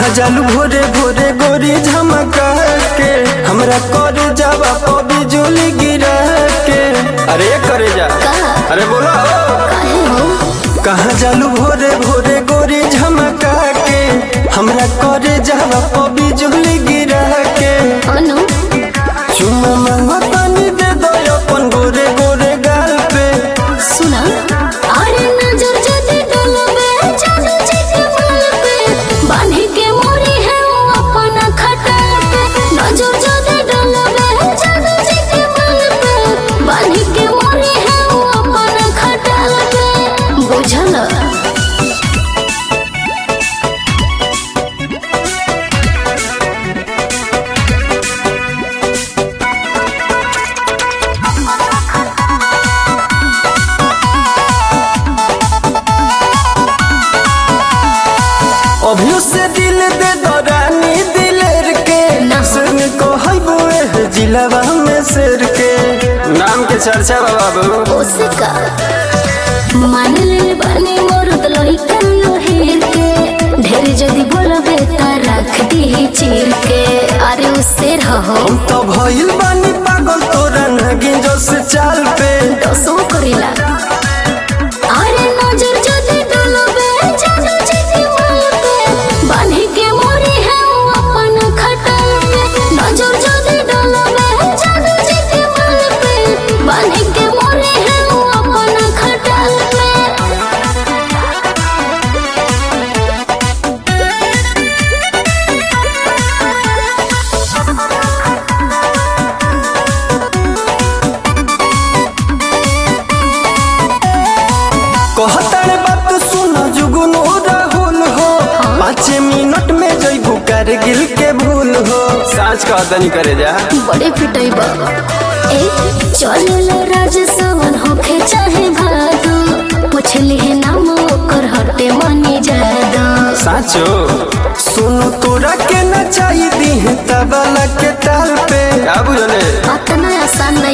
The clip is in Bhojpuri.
कहाँ जालू भोरे भोरे गोरी झमका के हमरा कर जावा पबी जोली गिरा के अरे करे जा अरे बोलो काहे हो कहाँ जालू भोरे भोरे गोरी झमका के हमरा कर जावा पबी जोली गिरा के अनु चुम्मा मांगो तनी दे दो अपन गोरे गोरे गाल पे सुना अरे नजर जदी डलबे जादू जी के बाल पे बांधी के मोरी है वो अपना खटाल पे नजर जदी डलबे जादू जी के बाल पे बांधी के मोरी है वो अपना खटाल पे बुझल अभियो से दिल दे दो रानी दिलेर के ना। सुन को हईबो एह जिलावा में शेर के नाम के चर्चा बा बाबू ओसिका मान ले बानी मोर दलोई कल्लो हेर के ढेर जदी बोलबे त रख दी चीर के अरे उससे रहो हम तो भइल बानी पागल तोरा नगिन जो से चाल पे दसो करेला अरे नजर जदी डलबे जादू जी के माल पे बांधी के मोरी है वो अपन खटाल पे नजर जदी डलबे जादू जी के माल पे बांधी के मोरी है वो अपन खटाल पे कहतारे बात सुन जुगनू राहुल हो पाँच मिनट में जइबू कारगिल के भूल हो साँच कहतनी करे जा बड़े पिटाई बा ए चलेला राज सवन होखे चाहे भादो पूछली है नाम ओकर हटे मनी जादा साचो सुनो तोरा के नचाई दी तबला के ताल पे का बुझले अतना आसान